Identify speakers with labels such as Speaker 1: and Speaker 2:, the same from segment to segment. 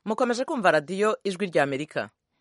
Speaker 1: mukomeje kumva radiyo ijwi rya amerika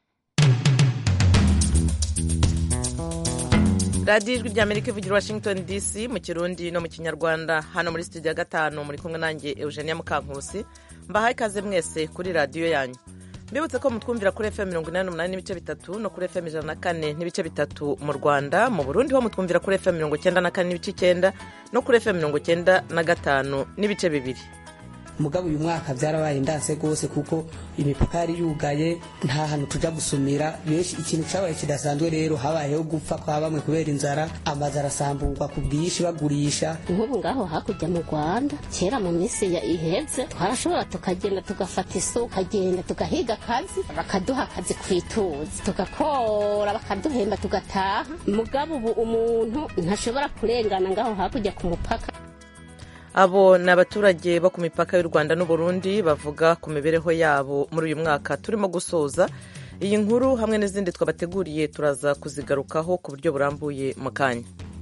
Speaker 1: radiyo ijwi rya amerika ivugira washington dc mu kirundi no mu kinyarwanda hano muri studio ya gatanu muri kumwe nanjye eugenia mukankusi mbahaye ikaze mwese kuri radiyo yanyu mbibutse ko mutwumvira kuri fm mirongo inani n'umunani n'ibice bitatu no kuri fm ijana na kane n'ibice bitatu mu rwanda mu burundi ho mutwumvira kuri fm mirongo icyenda na kane n'ibice icyenda no kuri fm mirongo icyenda na gatanu n'ibice bibiri
Speaker 2: mugabo uyu mwaka byarabaye ndanse rwose kuko imipaka yari yugaye nta hantu tuja gusumira benshi ikintu cabaye kidasanzwe rero habayeho gupfa kwa bamwe kubera inzara amazu arasamburwa ku bwinshi bagurisha
Speaker 3: nk'ubu ngaho hakurya mu rwanda kera mu minsi ya iheze twarashobora tukagenda tugafata isu tukagenda tugahiga akazi bakaduha akazi ku ituzi tugakora bakaduhemba tugataha mugabo ubu umuntu ntashobora kurengana ngaho hakurya ku mupaka
Speaker 1: abo ni abaturage bo ku mipaka y'u rwanda n'uburundi bavuga ku mibereho yabo muri uyu mwaka turimo gusoza iyi nkuru hamwe n'izindi twabateguriye turaza kuzigarukaho ku buryo burambuye mu kanya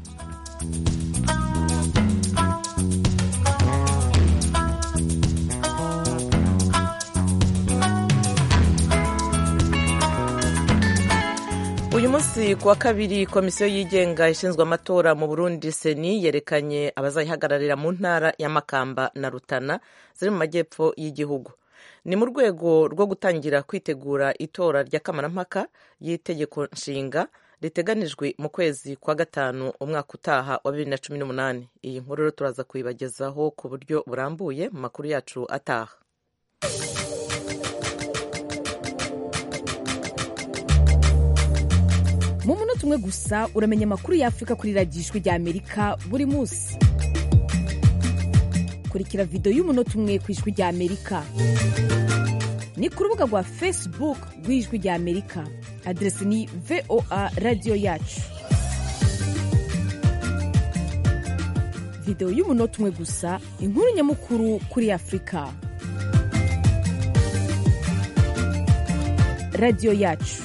Speaker 1: uyu munsi ku wa kabiri komisiyo yigenga ishinzwe amatora mu burundi seni yerekanye abazayihagararira mu ntara ya makamba na rutana ziri mu majyepfo y'igihugu ni mu rwego rwo gutangira kwitegura itora ry'akamarampaka y'itegeko nshinga riteganijwe mu kwezi kwa gatanu umwaka utaha wa bibiri na cumi n'umunani iyi nkuru rero turaza kuyibagezaho ku buryo burambuye mu makuru yacu ataha
Speaker 4: mu munota umwe gusa uramenya amakuru y'afurika kuri radiyo ijwi rya amerika buri munsi kurikira videwo y'umunota umwe ku ijwi rya amerika ni ku rubuga rwa facebook rw'ijwi rya amerika aderesi ni voa radiyo yacu videwo y'umunota umwe gusa inkuru nyamukuru kuri afurika radiyo yacu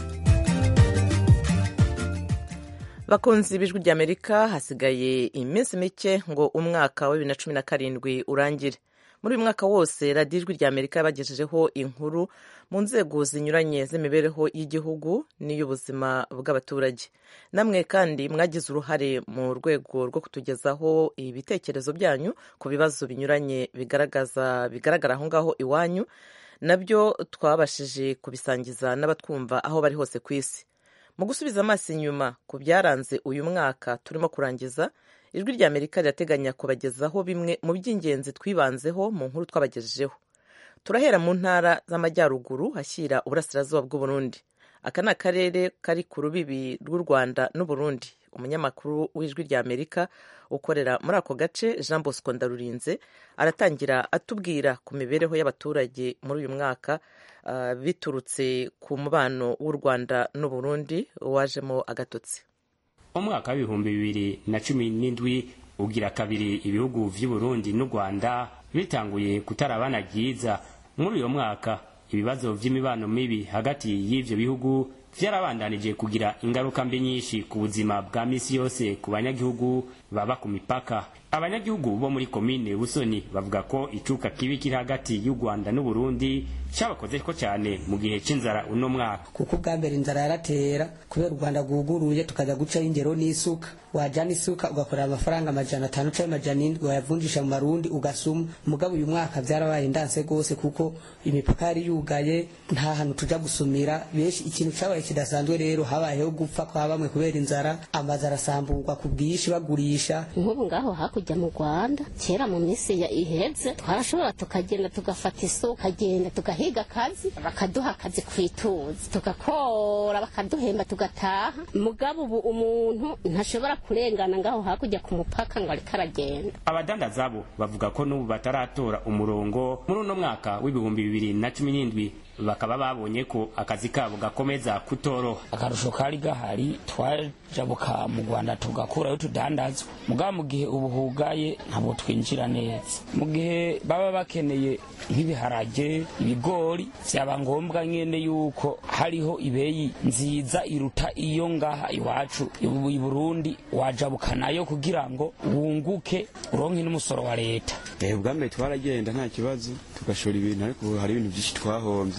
Speaker 1: bakunzi b'ijwi ry'amerika hasigaye iminsi mike ngo umwaka wa bibiri na cumi na karindwi urangire muri uyu mwaka wose radiyo ijwi ry'amerika yabagejejeho inkuru mu nzego zinyuranye z'imibereho y'igihugu n'iy'ubuzima bw'abaturage namwe kandi mwagize uruhare mu rwego rwo kutugezaho ibitekerezo byanyu ku bibazo binyuranye bigaragaza bigaragara aho ngaho iwanyu nabyo twabashije kubisangiza n'abatwumva aho bari hose ku isi mu gusubiza amaso inyuma ku byaranze uyu mwaka turimo kurangiza ijwi rya amerika rirateganya kubagezaho bimwe mu by'ingenzi twibanzeho mu nkuru twabagejejeho turahera mu ntara z'amajyaruguru hashyira uburasirazuba bw'uburundi aka ni akarere kari ku rubibi rw'u rwanda n'uburundi umunyamakuru w'ijwi rya amerika ukorera muri ako gace jean bosco ndarurinze aratangira atubwira ku mibereho y'abaturage muri uyu mwaka biturutse ku mubano w'u rwanda n'uburundi wajemo agatotsi
Speaker 5: umwaka w'ibihumbi bibiri na cumi n'indwi ugira kabiri ibihugu vy'uburundi n'u rwanda bitanguye kutarabana ryiza muri uyo mwaka ibibazo vy'imibano mibi hagati y'ivyo bihugu vyarabandanije kugira ingaruka mbi nyinshi ku buzima bwa misi yose ku banyagihugu baba ku mipaka abanyagihugu bo muri komine busoni bavuga ko icuka kibi kiri hagati y'u rwanda n'uburundi cabakozeko cyane mu gihe c'inzara uno mwaka
Speaker 2: kuko ubwa mbere inzara yaratera kubera u rwanda rwuguruye tukajya gucaho ingero n'isuka wajana isuka ugakorera amafaranga amajana atanu canke amajana indwi wayavunjisha mu marundi ugasuma mugabo uyu mwaka vyarabaye ndanse rwose kuko imipaka yari yugaye nta hantu tuja gusumira benshi ikintu cabaye kidasanzwe rero habayeho gupfa kwa bamwe kubera inzara amazu arasamburwa ku bwinshi bagurisha
Speaker 3: nk'ubu ngaho hakurya mu rwanda kera mu minsi ya iheze twarashobora tukagenda tugafata isu tukagenda tugahiga akazi bakaduha akazi ku ituzi tugakora bakaduhemba tugataha mugabo ubu umuntu ntashobora kurengana ngaho hakurya ku mupaka ngo ariko aragenda
Speaker 5: abadandaza bo bavuga ko n'ubu bataratora umurongo muri uno mwaka w'ibihumbi bibiri na cumi n'indwi bakaba babonye ko akazi kabo gakomeza kutoroha
Speaker 6: akarusho kari gahari twajabuka mu rwanda tugakurayo tudandazwa mugabo mu gihe ubu hugaye ntabwo twinjira neza mu gihe baba bakeneye nk'ibiharage ibigori byaba ngombwa nyene yuko hariho ibeyi nziza iruta iyo ngaha iwacu i burundi wajabuka nayo kugira ngo wunguke uronke n'umusoro wa leta
Speaker 7: ubwa mbere twaragenda nta kibazo tugashora ibintu ariko ubu hari ibintu byinshi twahombye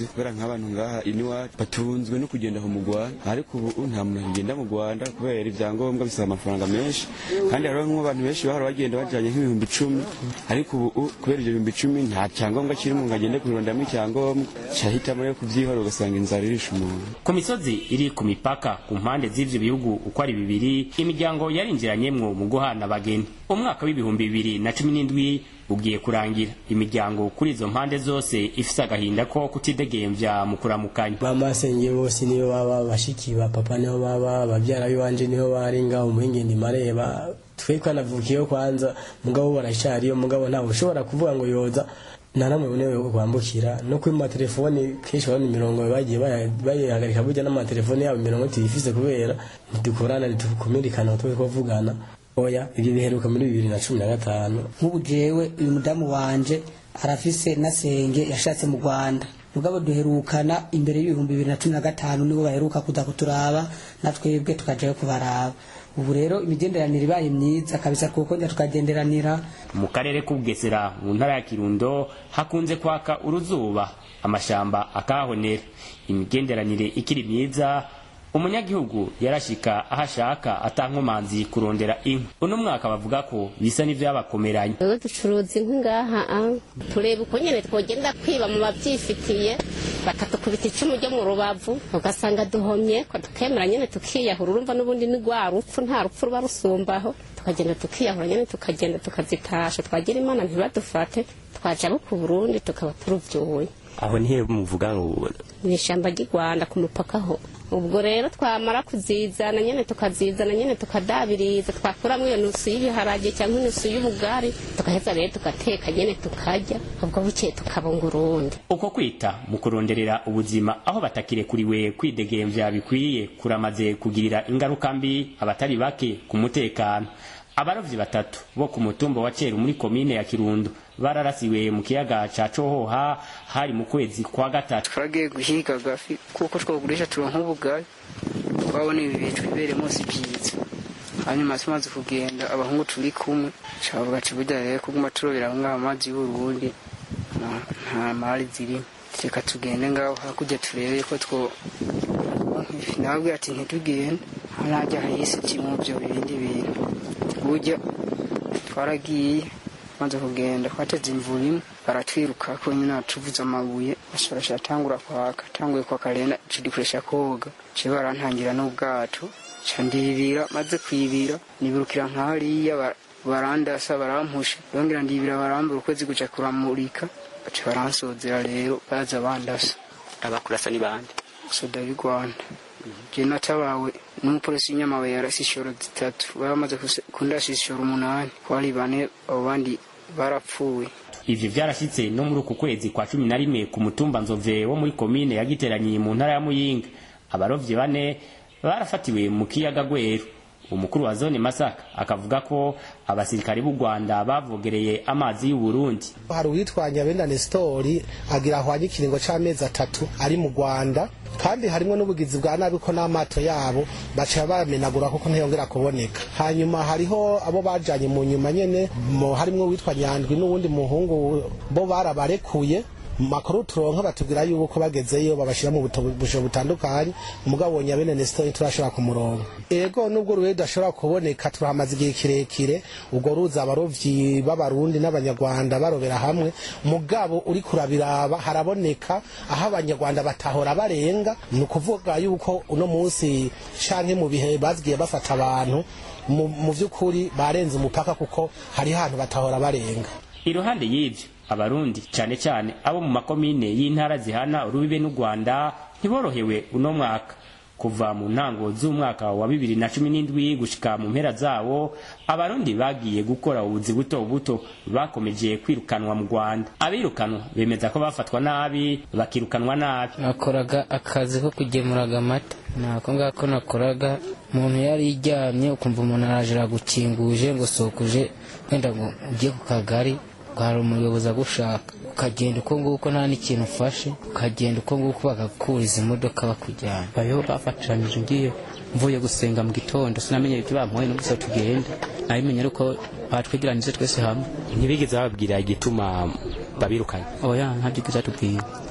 Speaker 7: kubera nk'abantu ngaha iniwacu batunzwe no kugenda aho mu rwanda ariko ubu nta muntu akigenda mu rwanda kubera ibyangombwa bisaba amafaranga menshi kandi hariho nk'abantu benshi bahora bagenda bajyanye nk'ibihumbi icumi ariko ubu kubera ibyo bihumbi icumi nta cyangombwa kirimo ngo agende kurondamo icyangombwa cyahitamo yo kubyihora ugasanga inzara irisha umuntu
Speaker 5: ku misozi iri ku mipaka ku mpande z'ivyo bihugu uko ari bibiri imiryango yarinjiranyemwo mu guhana abageni umwaka w'ibihumbi bibiri na cumi n'indwi ugiye kurangira imiryango kuri izo mpande zose ifise agahinda ko kutidegemvya mu kuramukanya
Speaker 8: bamasenge bose niyo baba bashiki ba papa niho baba bavyara biwanje niho bari ngaho umuhingindi mareba twe twanavukiyeho kwanza mugabo baracariyo mugabo ntawe ushobora kuvuga ngo yoza nta namwe bunewe kwambukira no kuri matelefoni kenshi babona imirongo bagiye bayihagarika burya n'amatelefoni yabo imirongo tuyifise kubera ntidukorana ntitukumirikana twe twavugana oya ibyo biheruka muri bibiri na cumi na gatanu
Speaker 2: nk'ubu jewe uyu mudamu wanje arafise na senge yashatse mu rwanda mugabo duherukana imbere y'ibihumbi bibiri na cumi na gatanu nibo baheruka kuza kuturaba na twebwe tukajayo kubaraba ubu rero imigenderanire ibaye myiza kabisa kuko njya tukagenderanira
Speaker 5: mu karere k'ubugesera mu ntara ya kirundo hakunze kwaka uruzuba amashamba akahonera imigenderanire ikiri myiza umunyagihugu yarashika aho ashaka atankomanzi kurondera inkwi uno mwaka bavuga ko bisa n'ivyabakomeranye
Speaker 3: wewe ducuruza inkwi ngaha tureba uko nyene twogenda kwiba mu bavyifitiye bakatukubita icumu ryo mu rubavu ugasanga duhomye ko tukemera nyene tukiyahura urumva n'ubundi ni rwa rupfu nta rupfu ruba rusumbaho tukagenda tukiyahura nyene tukagenda tukazitasha twagira imana ntibadufate twaja abo ku burundi tukaba turuvyuye
Speaker 9: aho nihe muvuga ngo
Speaker 3: ni ishyamba ry'i rwanda ku mupaka ho ubwo rero twamara kuzizana nyine tukazizana nyine tukadabiriza twakuramo iyo nusu y'ibiharage cyangwa inusu y'ubugari tugaheza rero tugateka nyine tukarya ubwo bukeye tukabunga urundi
Speaker 5: uko kwita mu kuronderera ubuzima aho batakirekuriwe kwidegemvya bikwiye kuramaze kugirira ingaruka mbi abatari bake ku mutekano abarovyi batatu bo ku mutumba wa Ceru muri komine ya Kirundo bararasiwe mu kiyaga ca Cohoha hari mu kwezi kwa gatatu
Speaker 10: twagiye guhiga agafi kuko twogurisha turonka ubugari twabona ibi bintu bibere munsi byiza hanyuma tumaze kugenda abahungu turi kumwe cavuga ati burya rero kuguma turobera ngaho amazi y'uburundi nta mari zirimo reka tugende ngaho hakurya turebe ko two nababwira ati ntitugende harajya hahise kimwe byo bindi bintu burya twaragiye maze kugenda twateze imvura imwe baratwiruka ko nyine tuvuze amabuye bashobora atangura kwaka atanguye kwaka rero dukoresha koga ciye barantangira n'ubwato ca ndibira maze kwibira nibirukira nk'hariya barandasa barampusha yongera ndibira barambura ukwezi guca kuramurika baca baransozera rero baza bandasa
Speaker 9: abakurasa ni bande
Speaker 10: soda y'u rwanda je natabawe n'umupolisi w'inyamabuye yarasi ishoro zitatu baramaze kundasa ishoro umunani kwari bane abo bandi barapfuye
Speaker 5: ivyo vyarashitse no muri uku kwezi kwa cumi na rimwe ku mutumba nzove wo muri komine yagiteranyiye mu ntara ya muyinga abarovyi bane barafatiwe mu kiyaga gweru umukuru wa zone masaka akavuga ko abasirikare b'u rwanda bavogereye amazi y'u burundi
Speaker 11: hari uwitwanya benda nestori agira ahwanye ikiringo c'amezi atatu ari mu rwanda kandi harimo n'ubugizi bwa nabi ko n'amato yabo baca bamenagura kuko ntiyongera kuboneka hanyuma hariho abo bajanye mu nyuma nyene harimwo uwitwa nyandwi n'uwundi muhungu bo barabarekuye makuru turonka batubwira yuko bagezeyo babashira mu busho butandukanye umugabo nyabene Nestor turashobora kumuronka ego nubwo ruwe dashobora kuboneka turahamaze igihe kirekire ubwo ruza abarovyi b'abarundi n'abanyarwanda barobera hamwe mugabo uri kurabiraba haraboneka aho abanyarwanda batahora barenga ni ukuvuga yuko uno munsi canke mu bihe bazigiye bafata abantu mu vy'ukuri barenze umupaka kuko hari hantu batahora barenga
Speaker 5: iruhande y'ivyo abarundi cyane cyane abo mu makomine y'intara zihana urubibe n'u rwanda ntiborohewe uno mwaka kuva mu ntango z'umwaka wa bibiri na cumi n'indwi gushika mu mpera zawo abarundi bagiye gukora ubuzi buto buto bakomeje kwirukanwa mu rwanda abirukanwa bemeza ko bafatwa nabi bakirukanwa nabi
Speaker 12: nakoraga akazi ko kugemuraga amata nako ngako nakoraga umuntu yari yiryamye ukumva umuntu araje aragukinguje ngo sokuje wenda ngo ujye ku kagari hari umuyobozi agushaka ukagenda uko nguko nta n'ikintu ufashe ukagenda uko nguko bagakuriza imodoka bakujyana
Speaker 13: bayo bafatiranyije ngiye mvuye gusenga mu gitondo sinamenye ibyo bamuhaye no gusa tugenda nabimenye ariko batwegeranyije twese hamwe
Speaker 9: ntibigeze bababwira igituma babirukanye
Speaker 13: oya ntabyo igeze atubwira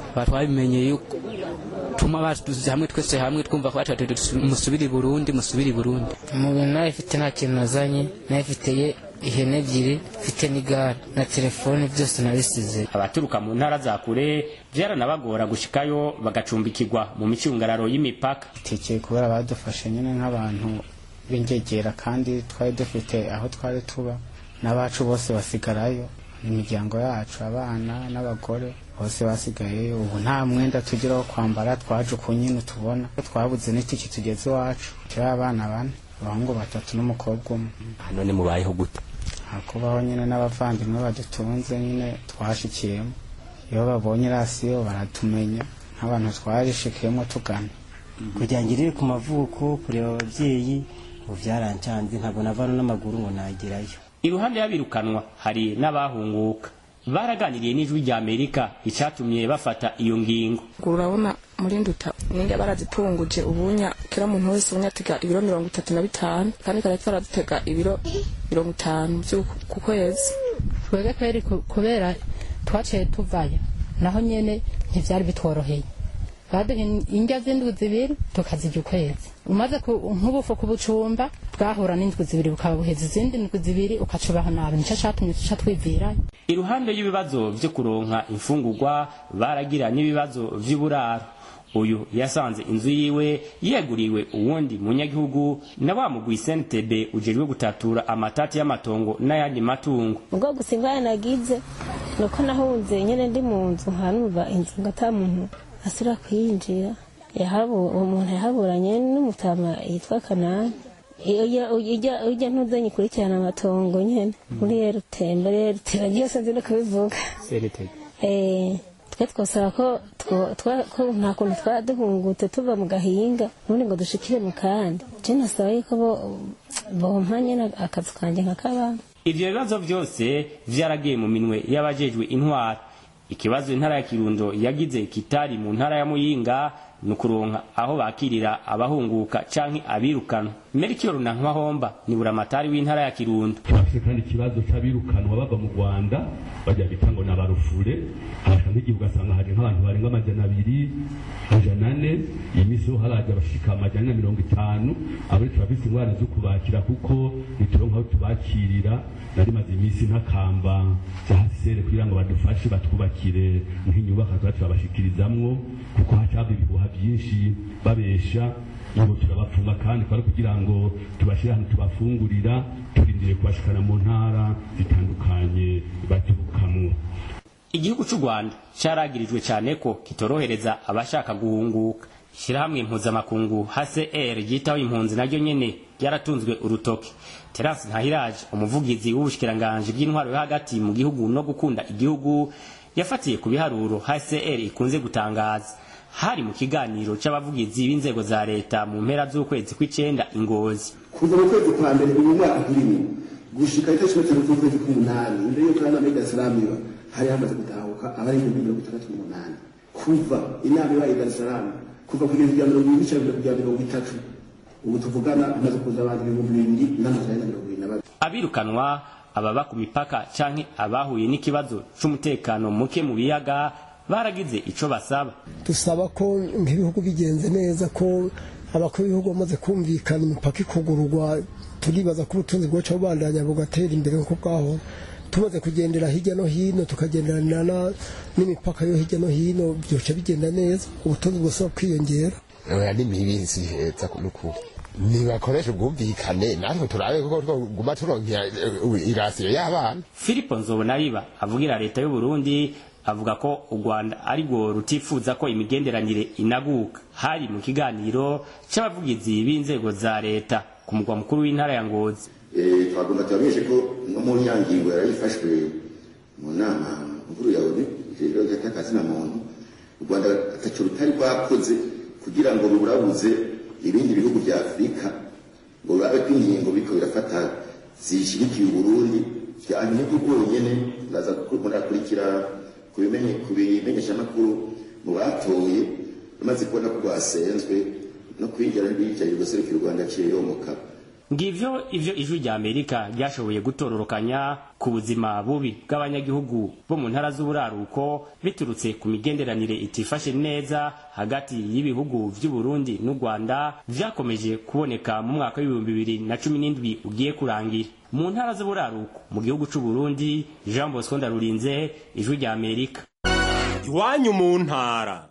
Speaker 13: aba twabimenye yuko tuma batuze hamwe twese hamwe twumva ko batatu musubire i burundi musubire i burundi
Speaker 12: mu bintu nawe ifite nta kintu nazanye nawe ifiteye ihene ebyiri mfite n'igare na telefone byose nabisize
Speaker 5: abaturuka mu ntara za kure vyaranabagora gushikayo bagacumbikirwa mu micungararo y'imipaka
Speaker 14: tekeye kubera badufashe nyine nk'abantu b'ingegera kandi twari dufite aho twari tuba n'abacu bose basigarayo imiryango yacu abana n'abagore bose basigayeyo ubu nta mwenda tugira wo kwambara twaje uku nyine tubona twabuze n'itiki tugeze iwacu turi abana bane abahungu batatu n'umukobwa umwe
Speaker 9: none mubayeho gute
Speaker 14: hakubaho nyine n'abavandimwe badutunze nyine twashikiyemo iyo babonye rasiyo baratumenya nk'abantu twarishikiyemo tugana
Speaker 15: kugira ngo irire ku mavuko kureba ababyeyi ubu byarancanze ntabwo navana n'amaguru ngo nagerayo
Speaker 5: iruhande y'abirukanwa hari n'abahunguka baraganiriye n'ijwi rya amerika icyatumye bafata iyo ngingo
Speaker 16: urabona muri nduta ninga barazipunguje ubunya kera umuntu wese ubunya atega ibiro mirongo itatu na bitanu kandi kare twaradutega ibiro mirongo itanu ku kwezi
Speaker 17: twebwe kweri kubera twaciye tuvayo naho nyene ntivyari bitworoheye baduha indya z'indwi zibiri tukazirya ukwezi umaze nk'ubufu ku bucumba bwahura n'indwi zibiri bukaba buheza izindi ndwi zibiri ukacubaho nabi nico catumye tuca twivirayo
Speaker 5: iruhande y'ibibazo vyo kuronka imfungurwa baragira n'ibibazo vy'uburaro uyu yasanze inzu yiwe yeguriwe uwundi munyagihugu na wa mugwi sentebe ujejwe gutatura amatati y'amatongo n'ayandi matungo
Speaker 18: ubwo gusa ingwara nagize nuko nahunze nyene ndi mu nzu nkanumva inzu ngo ata muntu asura kuyinjira uwo muntu yahaburanye n'umutama yitwa kanani ujya ntuzanye ukurikirana amatongo nyene muri erutembe rerutera ryose nzi no kubivuga twe twasaba ko nta kuntu twaba duhungutse tuva mu gahinga ubundi ngo dushikire mu kandi je nasaba yuko bompa nyene akazi kanje nkakabana
Speaker 5: ivyo bibazo vyose vyaragiye mu minwe y'abajejwe intwara ikibazo intara ya kirundo yagize kitari mu ntara ya muyinga ni ukuronka aho bakirira abahunguka canke abirukanwa merikiyoro na nkwahomba ni buramatari w'intara ya kirundo
Speaker 19: turafise kandi ikibazo c'abirukanwa bava mu rwanda bajya bita ngo nabarufure hasha nk'igihe ugasanga haje nk'abantu barenga amajana abiri amajana ane iyi misi ho haraja bashika amajana ane na mirongo itanu abari turafise ingwara zo kubakira kuko nituronka aho tubakirira nari maze iminsi ntakamba byahasere kugira ngo badufashe batwubakire nk'inyubako tuba turabashikirizamwo kuko hacaba ibihuha byinshi babesha ngo turabapfunga kandi kwari kugira ngo tubashyire ahantu tubafungurira turindiriye kubashikana mu ntara zitandukanye baturukamwo
Speaker 5: igihugu cy'u rwanda cyaragirijwe cyane ko kitorohereza abashaka guhunguka ishyirahamwe mpuzamakungu hcr ryitaho impunzi naryo nyene ryaratunzwe urutoke terasi ntahiraje umuvugizi w'ubushikiranganji bw'intwaro yo hagati mu gihugu no gukunda igihugu yafatiye ku biharuro hcr ikunze gutangaza hari mu kiganiro c'abavugizi b'inzego za leta mu mpera z'ukwezi kw'icenda ingozi
Speaker 20: kuva mu kwezi kwa mbere uyu mwaka turimo gushika itariki cumi n'itanu z'ukwezi k'umunani imbere y'uko inama y'i darisalamu iba hari hamaze gutahuka abari ibihumbi mirongo itandatu n'umunani kuva inama ibaye i darisalamu kuva ku bihumbi bya mirongo ibiri n'icenda bya mirongo itatu ubu tuvugana hamaze kuza abantu ibihumbi bibiri n'amajana ane na mirongo ibiri na babiri
Speaker 5: abirukanwa ababa ku mipaka canke abahuye n'ikibazo c'umutekano muke mu biyaga baragize ico basaba
Speaker 21: dusaba ko nk'ibihugu bigenze neza ko abakuru b'ibihugu bamaze kumvikana imipaka ikugururwa turibaza ko ubutunzi bwacu bubandanya bugatera imbere nk'uko bwahora tumaze kugendera hirya no hino tukagenderana n'imipaka yo hirya no hino byoca bigenda neza ubutunzi bwose kwiyongera
Speaker 22: oya ni mibi heza n'ukuri nibakoresha ubwumvikane natwe turabe kuko twoguma turonkera irasiyo y'abana
Speaker 5: filipo nzobonariba avugira leta y'u burundi avuga ko u rwanda ari rwo rutifuza ko imigenderanire inaguka hari mu kiganiro c'abavugizi b'inzego za leta ku mugwa mukuru w'intara ya ngozi
Speaker 23: twagomba tubamenyeshe ko no mu nyangingo yarayifashwe mu nama nkuru ya onu ijejwe ry'akazi na muntu u rwanda ataco rutari rwakoze kugira ngo ruburabuze ibindi bihugu vya afurika ngo rurabe ko ingingo biriko birafata zishyigikiye uburundi vyanyuma bwonyene ndaza murakurikira ku bimenyeshamakuru mu batoye bamaze kubona ko rwasenzwe no kwinjira n'ibicaye guserukira u rwanda aciye yomoka
Speaker 5: ngivyo ivyo ijwi rya amerika ryashoboye gutororokanya ku buzima bubi bw'abanyagihugu bo mu ntara z'uburaruko biturutse ku migenderanire itifashe neza hagati y'ibihugu vy'uburundi n'u rwanda vyakomeje kuboneka mu mwaka w'ibihumbi bibiri na cumi n'indwi ugiye kurangira mu ntara z'uburaruko mu gihugu c'uburundi jean bosco ndarurinze ijwi rya amerika
Speaker 1: iwanyu mu ntara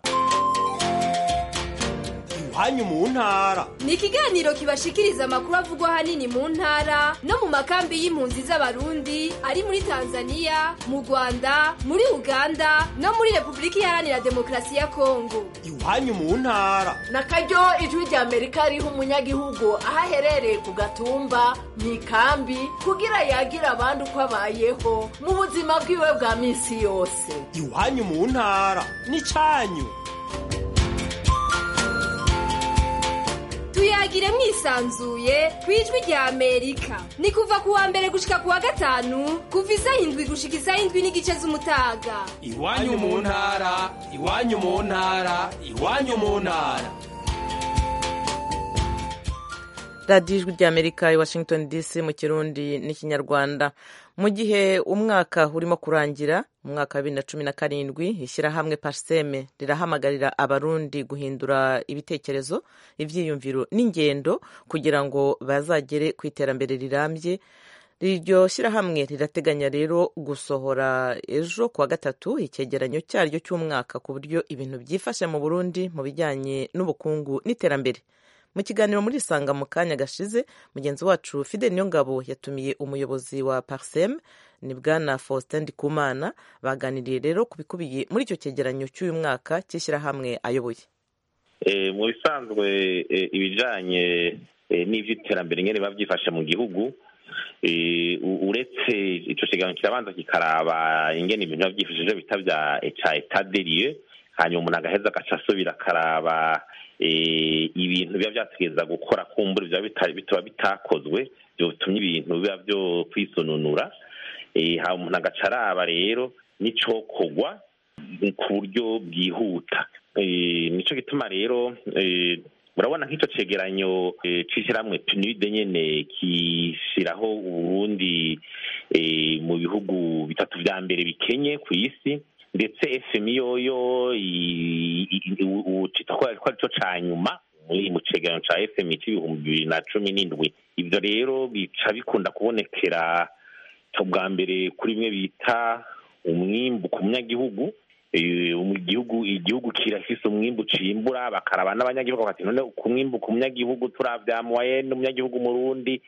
Speaker 1: iwanyu mu ntara
Speaker 4: ni ikiganiro kibashikiriza amakuru avugwa ahanini mu ntara no mu makambi y'impunzi z'abarundi ari muri tanzania mu rwanda muri uganda no muri repubulika iharanira demokarasi ya kongo
Speaker 1: iwanyu mu ntara
Speaker 6: na karyo ijwi rya amerika riha umunyagihugu aho aherereye ku gatumba mu ikambi kugira yagira abandi uko abayeho mu buzima bwiwe bwa minsi yose
Speaker 1: iwanyu mu ntara n'icanyu
Speaker 4: tuyagire mwisanzuye ku ijwi rya amerika ni kuva ku wa mbere gushika ku wa gatanu kuva isaha indwi gushika isaha indwi n'igice z'umutaga
Speaker 1: iwanyu mu ntara iwanyu mu ntara iwanyu mu ntara radiyo ijwi rya amerika i washington dc mu kirundi n'ikinyarwanda mu gihe umwaka urimo kurangira mu mwaka wa bibiri na cumi na karindwi ishyirahamwe parseme rirahamagarira abarundi guhindura ibitekerezo ibyiyumviro n'ingendo kugira ngo bazagere ku iterambere rirambye iryo shyirahamwe rirateganya rero gusohora ejo kuwa gatatu icyegeranyo cyaryo cy'umwaka ku buryo ibintu byifashe mu burundi mu bijyanye n'ubukungu n'iterambere mu kiganiro muri isanga mu kanya gashize mugenzi wacu fide niyongabo yatumiye umuyobozi wa parsem ni bwana faustin ndikumana baganiriye rero ku bikubiye muri icyo cyegeranyo cy'uyu mwaka cy'ishyirahamwe ayoboye
Speaker 24: mu bisanzwe ibijyanye n'iby'iterambere nyine biba byifashe mu gihugu uretse icyo kiganiro kirabanza kikaraba ingene ibintu biba byifashije bita bya etaderiye hanyuma umuntu agaheza agaca asubira akaraba ibintu biba byategereza gukora kumbura bitaba bitakozwe bitumye ibintu biba byo kwisununura haba umuntu agaca araba rero n'icokorwa ku buryo bwihuta nicyo gituma rero urabona nk'icyo cegeranyo c'ishyirahamwe pinide nyene kishyiraho uburundi mu bihugu bitatu vya mbere bikenye ku isi ndetse fmi yoyo ucita ko arico ca nyuma mu cegeranyo ca fmi c'ibihumbi bibiri na cumi n'indwi ivyo rero bica bikunda kubonekera bwa mbere kuri bimwe bita umwimbu ku munyagihugu igihugu igihugu kirafise umwimbu cimbura bakaraba n'abanyagihugu bati none ku mwimbu ku munyagihugu turavya moyenne umunyagihugu murundi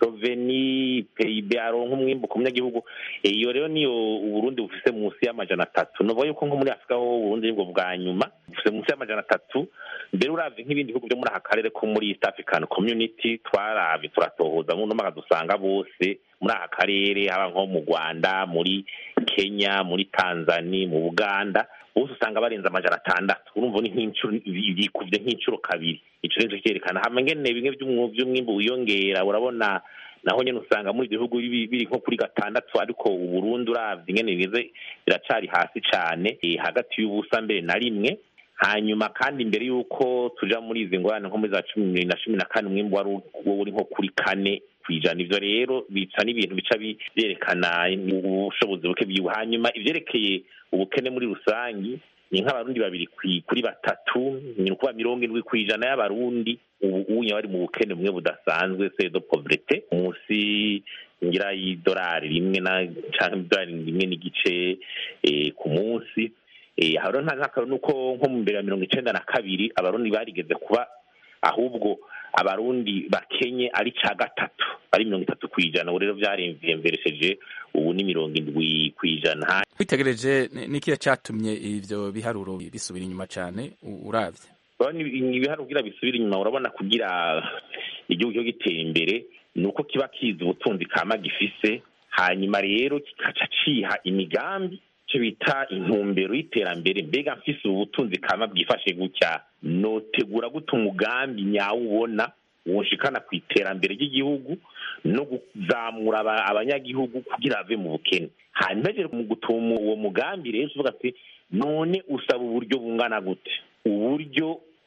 Speaker 24: roveni pib aronka umwimbu ku munyagihugu iyo rero niyo uburundi bufise munsi y'amajana atatu novuga yuko nko muri afurika ho uburundi nibwo bwa nyuma bufise munsi y'amajana atatu mbere uravye nk'ibindi bihugu vyo muri aka karere ko muri east african community twaravye turatohoza mu nomaka dusanga bose muri aka karere haba nko mu rwanda muri kenya muri tanzania mu buganda bose usanga barenze amajana atandatu urumva ni nk'inshuro bikuvye nk'inshuro kabiri ico nico cyerekana hama ngene bimwe vy'umwimbu wiyongera urabona naho nyene usanga muri ibyo bihugu biri nko kuri gatandatu ariko uburundi uravye ingene bigeze biracari hasi cane hagati y'ubusa mbere na rimwe hanyuma kandi imbere y'uko tuja muri izi ngorane nko muri za cumi na cumi na kane umwimbu wari uri nko kuri kane kwijana ivyo rero bica n'ibintu bica byerekana ubushobozi buke bwiwe hanyuma ivyerekeye ubukene muri rusangi ni nk'abarundi babiri kuri batatu ni ukuba mirongo indwi kwijana y'abarundi ubu unye bari mu bukene bumwe budasanzwe sedo povrete munsi ngira y'idolari rimwe na canke idolari rimwe n'igice ku munsi haro nk'akaroni uko nko mu mbere ya mirongo icenda na kabiri abarundi barigeze kuba ahubwo abarundi bakenye ari ca gatatu ari mirongo itatu kwijana ubu rero vyaremvyeresheje ubu ni mirongo indwi kwijana
Speaker 25: witegereje nikiya catumye ivyo biharuro bisubira inyuma cane uravye
Speaker 24: ibiharuro kugira bisubira inyuma urabona kugira igihugu cyo gitera imbere ni uko kiba kizi ubutunzi kama gifise hanyuma rero kikaca ciha imigambi icyo bita intumbero y'iterambere mbega mfise ubu butunzi kama bwifashe gutya notegura gute umugambi nyawo ubona woshikana ku iterambere ry'igihugu no kuzamura abanyagihugu kugira bave mu bukene hanyuma rero mu gutuma uwo mugambi rero uvuga ati none usaba uburyo bungana gute uburyo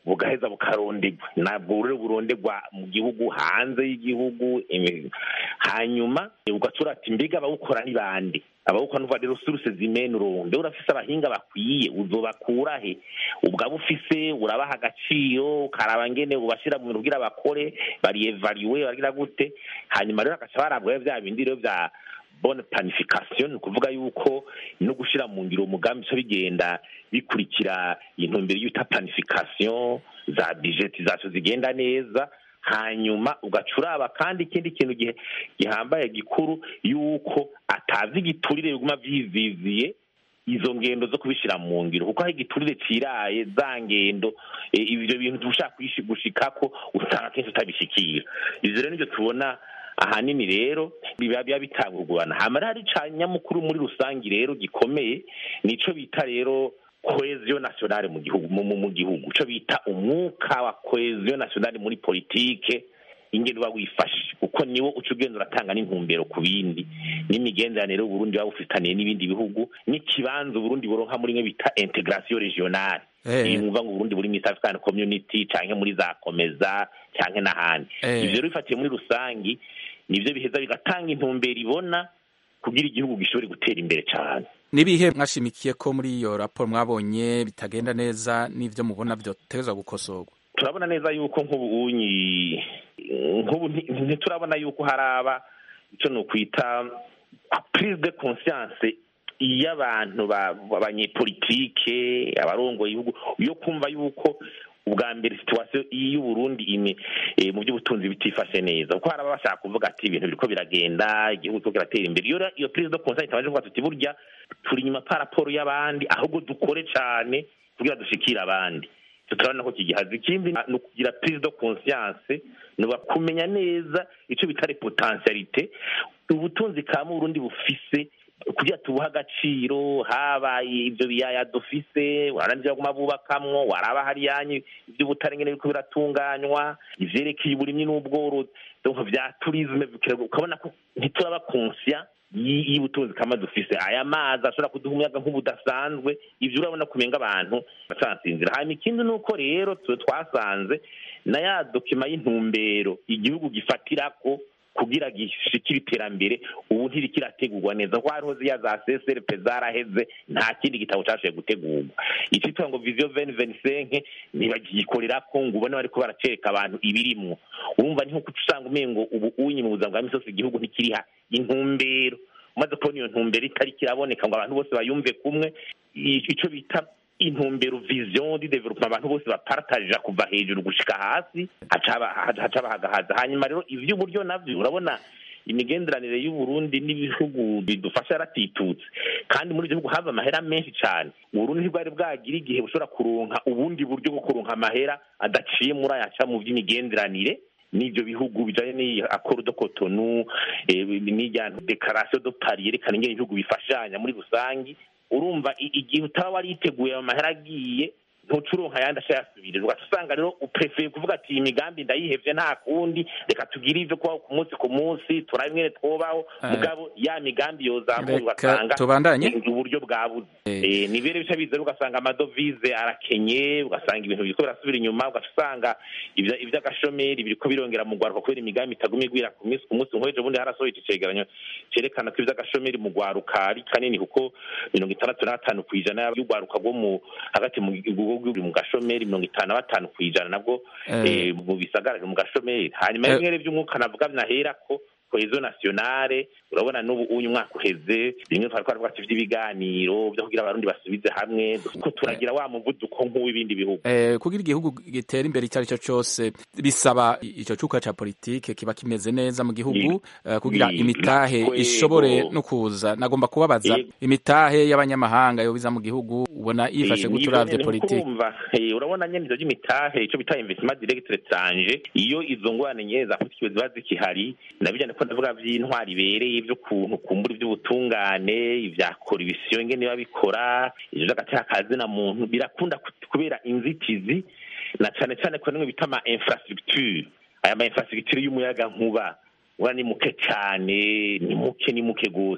Speaker 24: bugaheza bukarondegwa ntabwo rero burondegwa mu gihugu hanze y'igihugu imi- hanyuma ugatura ati mbega abawukora ni bande abawukora nuva rero suruse zimena uronde urafise abahinga bakwiye uzobakura he ubwaba ufise urabaha agaciro ukaraba ngene ubashira mu bintu kugira bakore bariyevariwe bagira gute hanyuma rero agaca barabwayo vya bindi rero vya bonne planification ni ukuvuga yuko no gushira mu ngiro umugambi bica bigenda bikurikira intumbero y'uta planification za budgetisation zigenda neza hanyuma ugaca uraba kandi ikindi kintu gihe gihambaye gikuru yuko atazi igiturire biguma vyiziziye izo ngendo zo kubishira mu ngiro kuko aho igiturire ciraye za ngendo eh, ivyo bintu ushaka kuyishi- gushikako usanga kenshi utabishikira ivyo rero nivyo tubona ahanini rero biba biba bitangurwana hama rero hari ca nyamukuru muri rusangi rero gikomeye nico bita rero cohesion nationale mu gihugu mu, mu, mu gihugu ico bita umwuka wa cohesion nationale muri politike ingendo uba wifashe kuko niwo uca ugenda uratanga n'intumbero ku bindi n'imigenderanire y'uburundi waba ufitaniye n'ibindi bihugu n'ikibanza uburundi buronka muri mwe bita integration regionale
Speaker 25: Eh.
Speaker 24: iyi mwumva ngo uburundi buri mu east african community canke muri za komeza canke n'ahandi
Speaker 25: Eh.
Speaker 24: ivyo rero bifatiye muri rusangi nivyo biheza bigatanga intumbero ibona kugira igihugu gishobore gutera imbere cane
Speaker 25: n'ibihe mwashimikiye ko muri iyo raporo mwabonye bitagenda neza n'ivyo mubona vyotegezwa gukosorwa
Speaker 24: turabona neza yuko nk'ubu unyi nk'ubu nti- ntiturabona yuko haraba icyo ni ukwita prise de conscience y'abantu ba- abanyepolitike abarongoye ibihugu yo kumva yuko ubwa mbere situwasiyo y'uburundi ine eh, mu by'ubutunzi bitifashe neza kuko hari ababa bashaka kuvuga ati ibintu biriko biragenda igihugu kiriko kiratera imbere iyo rero iyo prise de conscience itabanje kuvuga tuti burya turi inyuma pa raporo y'abandi ahubwo dukore cane kugira dushikire abandi Icyo turabona ko kigihaza ikindi ni ukugira prise de conscience ni kumenya neza icyo bita repotentialite ubutunzi ka mu Burundi bufise kugira tubuhe agaciro habaye ibyo biyaya dufise warandira guma bubakamwo waraba hariyanyu iby'ubutare ngene biriko biratunganywa ivyerekeye uburimyi n'ubworozi donc vya tourisme ukabona ko ntituraba conscient y- y'ubutunzi kama dufise aya mazi ashobora kuduha umuyaga nk'ubudasanzwe ivyo urabona kumenga abantu bacansinzira hanyuma ikindi ni uko rero twe twasanze na ya dokima y'intumbero igihugu gifatirako kugira gishikire iterambere ubu ntirikirategurwa neza kuko hariho ziya za CSRP zaraheze nta kindi gitabo cashoboye gutegurwa icitwa ngo vision 2025 ntibagikorera ko ngo ubone bariko baracereka abantu ibirimwo urumva ni nko usanga umengo ubu unyi mu buzima bwa misi yose igihugu ntikiriha intumbero umaze kubona iyo ntumbero itari kiraboneka ngo abantu bose bayumve kumwe i- ico bita intumbero vision di development abantu bose bapartajira kuva hejuru gushika hasi haca haba- haca bahagahaza hanyuma rero ivy'uburyo navyo urabona imigenderanire y'uburundi n'ibihugu bidufasha yaratitutse kandi muri ivyo bihugu hava amahera menshi cane uburundi ntibwari bwagira igihe bushobora kuronka ubundi buryo bwo kuronka amahera adaciye muri ayaca mu vy'imigenderanire n'ivyo bihugu bijanye n'iyi accord de Cotonou eh, n'irya declaration de Paris yerekana ingene ibihugu bifashanya muri rusangi urumva i- igihe utaba wariteguye ayo mahera agiye ntuca uronka ayandi ashayasubirira ugaca usanga rero uprefeye kuvuga ati iyi migambi ndayihevye nta kundi reka tugire ivyo kubaho ku munsi ku munsi turabe ingene twobaho
Speaker 25: Eh.
Speaker 24: mugabo ya migambi yozamuye
Speaker 25: Reka
Speaker 24: ugasanga
Speaker 25: tubandanye.
Speaker 24: ni uburyo bwabuze Eh, ni bere bica biza rero ugasanga amadovize arakenye ugasanga ibintu biriko birasubira inyuma ugaca usanga ivya- ivy'agashomeri biriko birongera mu rwaruka kubera imigambi itaguma igwira ku minsi ku munsi nk'ejo bundi harasohoye ico cegeranyo cerekana ko ivy'agashomeri mu rwaruka ari kanini kuko mirongo itandatu na gatanu kw'ijana y'urwaruka rwo mu hagati mu gihugu ruri mu gashomeri mirongo itanu na batanu kw'ijana nabwo
Speaker 25: Eh.
Speaker 24: eh, mu bisagara mu gashomeri hanyuma
Speaker 25: Eh.
Speaker 24: bimwe vy'umwuka navuga naherako cohesion nationale urabona n'ubu uyu mwaka uheze bimwe twari twaravuga ati vy'ibiganiro vyo kugira abarundi basubize hamwe ko turagira wa muvuduko nk'uw'ibindi bihugu
Speaker 25: Eh, kugira igihugu gitera imbere icyo ari cyo cyose bisaba icyo cuka ca politike kiba kimeze neza mu gihugu eh, kugira
Speaker 24: ni-
Speaker 25: imitahe
Speaker 24: nakwego.
Speaker 25: ishobore no kuza nagomba kubabaza
Speaker 24: Yego.
Speaker 25: imitahe y'abanyamahanga yobiza mu gihugu ubona yifashe
Speaker 24: Eh,
Speaker 25: gute
Speaker 24: nivyo
Speaker 25: uravye
Speaker 24: nyene
Speaker 25: politike
Speaker 24: nkukumva, eh, urabona nyene ivyo vy'imitahe ico bita investissement direct étranger iyo izo ngorane nyene za politike ziba zikihari nabijyane ko ndavuga vy'intwari ibereye vy'ukuntu kumbura ivy'ubutungane ivya koribisiyo ingene biba bikora ivyo vy'agateka kazina muntu birakunda ku- kubera inzitizi na cane cane ko nimwe bita ama infrastructure aya ma infrastructure y'umuyaga nkuba ura ni muke cane ni muke ni muke gose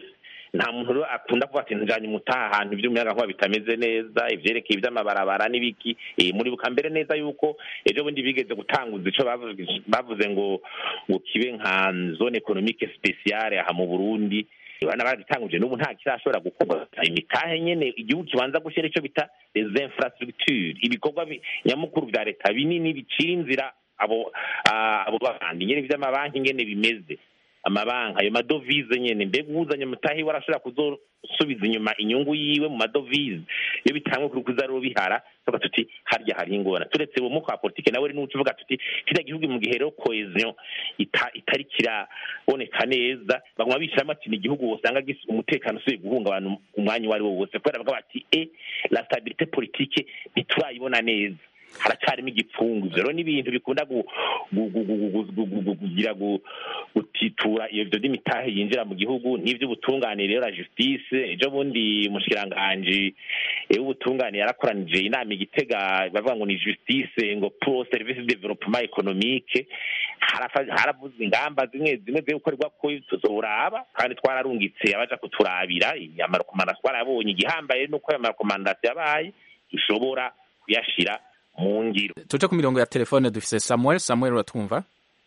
Speaker 24: nta muntu rero akunda kuvuga ati njanye umutaha ahantu ivy'umuyagankuba bitameze neza ivyerekeye ivy'amabarabara n'ibiki Eh, muribuka mbere neza yuko ejo bundi bigeze gutanguza ico bavuze- bavuze ngo ngo kibe nka zone economique spéciale aha mu burundi bana baragitanguje n'ubu nta kirashobora gukorwa imitahe nyene igihugu kibanza gushyira ico bita les infrastructures ibikorwa bi- nyamukuru vya leta binini bicira inzira abo ah, abo bandi nyene vy'amabanki ngene bimeze amabanki ayo madovize nyene mbega uwuzanye mutahi we arashobora kuzosubiza inyuma inyungu yiwe mu madovize iyo bitangwe kuri kuza rero bihara tuvuga tuti harya hari ingona turetse uwo mwuka wa politike nawe ni uvuga tuti kiriya gihugu mu gihe rero cohesion ita- itari kiraboneka neza baguma bishiramo ati ni igihugu wosanga gis- umutekano usubiye guhungabana umwanya uwo ari wo wose kubera bavuga bati e la stabilité politique ntiturayibona neza haracarimo igipfungu ivyo rero ni ibintu bikunda gu- gu- gu- gu- gu- gu- gu- gu- kugira gu- gutitura ivyo vy'imitahe yinjira mu gihugu n'ivy'ubutungane rero la justice ejo bundi umushikiranganji eh, w'ubutungane yarakoranije inama igitega bavuga ngo ni justice ngo pro service de développement économique harafa- haravuzwe ingamba zimwe zimwe zo gukorerwa ko tuzoraba kandi twararungitse abaja kuturabira amarekomandasiyo twarabonye igihambaye nuko ayo marekomandasiyo yabaye ishobora kuyashira mu ngiro
Speaker 25: tuje ku mirongo ya telefone dufise samuel samuel uratwumva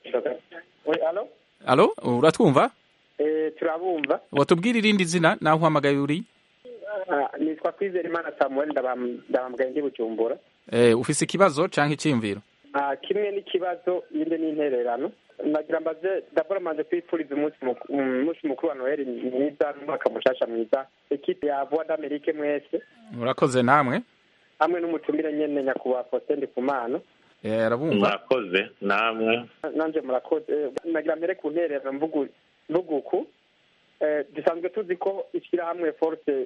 Speaker 2: Oui, alo
Speaker 25: alo uratwumva
Speaker 2: eh, turabumva
Speaker 25: watubwira irindi zina naho uhamagaye uri
Speaker 2: Ah, nitwa kwizera imana samuel ndabam- ndabambwaye ndi bujumbura
Speaker 25: eh, ufise ikibazo canke iciyumviro
Speaker 2: Ah, kimwe n'ikibazo yindi n'intererano nagira mbaze dabora manje kwifuriza umunsi muku- umunsi mukuru wa noheli mwiza n'umwaka mushasha mwiza ekipe ya voix d'amerique mwese
Speaker 25: murakoze namwe
Speaker 2: hamwe n'umutumire nyene nyakubahwa faustin ndikumana
Speaker 25: eh, arabumva
Speaker 24: murakoze namwe
Speaker 2: nanje murakoze Eh, nagira mbere ku ntererano mvugu mvuga uku Eh, dusanzwe tuzi ko ishyirahamwe force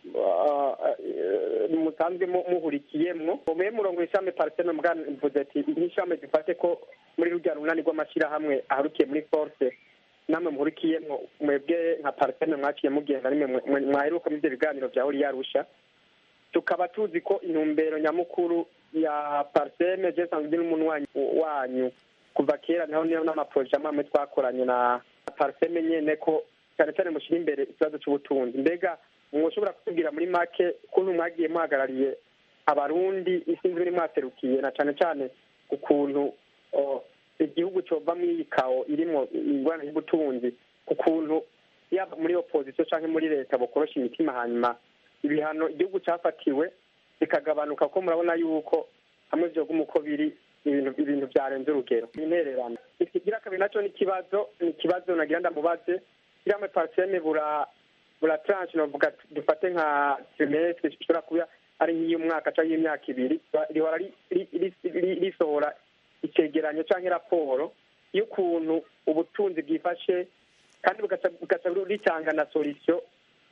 Speaker 2: ah, eh, musanzwe mu- muhurikiyemwo mube murongo ishami parisene mugana mvuze ati nk'ishami dufate ko muri rujya runani rw'amashyirahamwe aharukiye muri force namwe muhurikiyemwo mwebwe nka parisene mwaciye mugenda nimwe mwe- mwe- mwaheruka muri ibyo biganiro bya horiya rusha tukaba tuzi ko intumbero nyamukuru ya pariseme je sanzwe ndi n'umunwanyi wanyu kuva kera naho niyo n'amaporoje amwe amwe twakoranye na pariseme nyene ko cyane cyane mushyira imbere ikibazo cy'ubutunzi mbega mwoshobora kutubwira muri make ukuntu mwagiye muhagarariye abarundi isinzi muri mwaserukiye na cyane cyane ukuntu oh, igihugu covamwo iyi kawo irimwo ingorane y'ubutunzi ukuntu yaba muri opozisiyo cyangwa muri leta bokorosha imitima hanyuma ibihano igihugu cyafatiwe bikagabanuka ko murabona yuko hamwe vyoguma uko biri ibintu ibintu byarenze urugero intererano ikigira kabiri naco ni ikibazo ni ikibazo nagira ndamubaze kiramwe parseme bura bura tranche novuga dufate nka trimestre ishobora kuba ari nk'iy'umwaka cyangwa y'imyaka ibiri rihora ri- ri- ri- ri- risohora icegeranyo canke raporo y'ukuntu ubutunzi bwifashe kandi bugaca bugaca ritanga na solution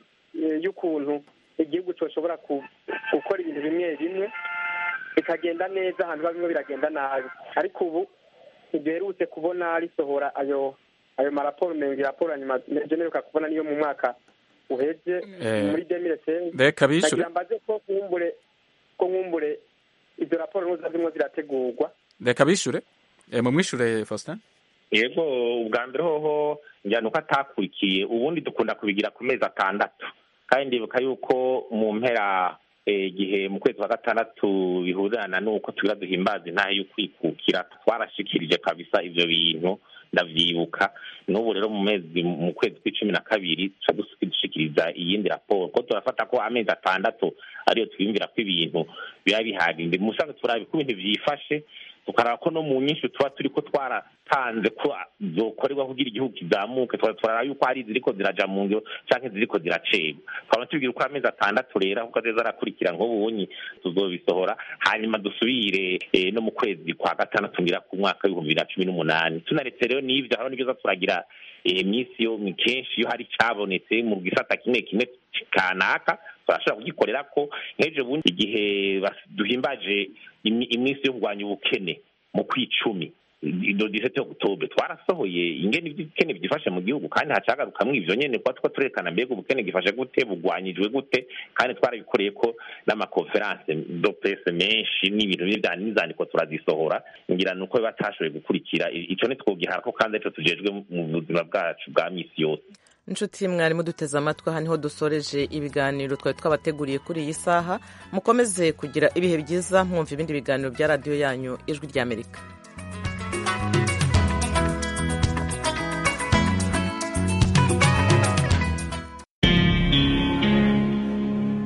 Speaker 2: eh, y'ukuntu igihugu coshobora ku- gukora ibintu bimwe bimwe bikagenda neza ahantu biba bimwe biragenda nabi ariko ubu ntiduherutse kubona risohora ayo ayo maraporo menga raporo ya nyuma je neruka kubona niyo mu mwaka uheze
Speaker 25: Eh,
Speaker 2: muri demire
Speaker 25: reka bishure.
Speaker 2: nagira mbaze ko nkumbure ko nkumbure izo raporo nuza zimwe zirategurwa
Speaker 25: reka bishure eh, mumwishure faustin
Speaker 24: yego ubwa mbere hoho njyana uko atakurikiye ubundi dukunda kubigira ku mezi atandatu kandi ndibuka yuko mu mpera eh, igihe mu kwezi kwa gatandatu bihurirana n'uko tugira duhimbaza intahe y'ukwikukira twarashikirije kabisa ivyo bintu ndavyibuka n'ubu rero mu mezi mu kwezi kw'icumi na kabiri tuca dushikiriza iyindi raporo ko turafata ko amezi atandatu ariyo twiyumvira ko ibintu biba bihagije mu busanzwe turaba ko ibintu vyifashe tukaraba ko no mu nyinshi tuba turi ko twaratanze ko zokorerwa kugira igihugu kizamuke tukaba turaraba yuko hari iziriko ziraja mu ngiro canke ziriko ziracegwa twaba tubwira uko amezi atandatu rero kuko azoza arakurikira nk'ubunyi tuzobisohora hanyuma dusubire eh, no mu kwezi kwa gatandatu ngira ku mwaka w'ibihumbi bibiri na cumi n'umunani tunaretse rero n'ivyo hariho n'ivyo za turagira eh, iminsi yo ni kenshi iyo hari cabonetse mu gisata kimwe kimwe kanaka turashobora kugikorera ko nk'ejo bundi igihe bas- duhimbaje imi- iminsi yo kurwanya ubukene mu kwicumi do disete oktobre twarasohoye ingene ivy'ubukene byifashe mu gihugu kandi hacagarukamwo ivyo nyene kuba tuko turerekana mbega ubukene gifashe gute bugwanyijwe gute kandi twarabikoreye ko n'amakonferanse do presse menshi n'ibintu bya n'izandiko turazisohora ngira nuko batashoboye gukurikira I- ico ntitwogiharako kandi arico tujejwe mu buzima bwacu bwa misi yose
Speaker 1: inshuti mwarimu duteze amatwi aha niho dusoreje ibiganiro twari twabateguriye kuri iyi saha mukomeze kugira ibihe byiza mwumva ibindi biganiro bya radiyo yanyu ijwi ry'amerika